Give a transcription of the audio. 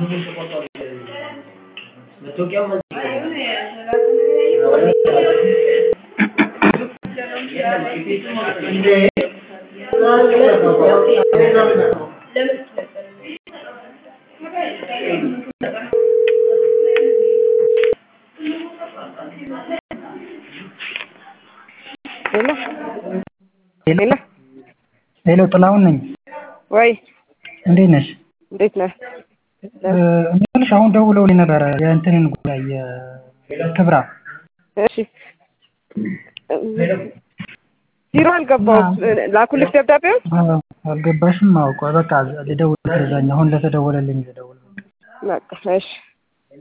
ሄሎ ሄሎ ሄሎ ጥላሁን ነኝ። ወይ እንዴት ነሽ? እንዴት ነህ? እምልሽ አሁን ደውለውልኝ ነበረ የእንትንን ጉዳይ የክብራ እሺ ቢሮ አልገባሁም። ላኩልሽ ደብዳቤውን? አዎ፣ አልገባሽም? አውቀ በቃ ልደውል ከዛኛ አሁን ለተደወለልኝ ልደውል በቃ እሺ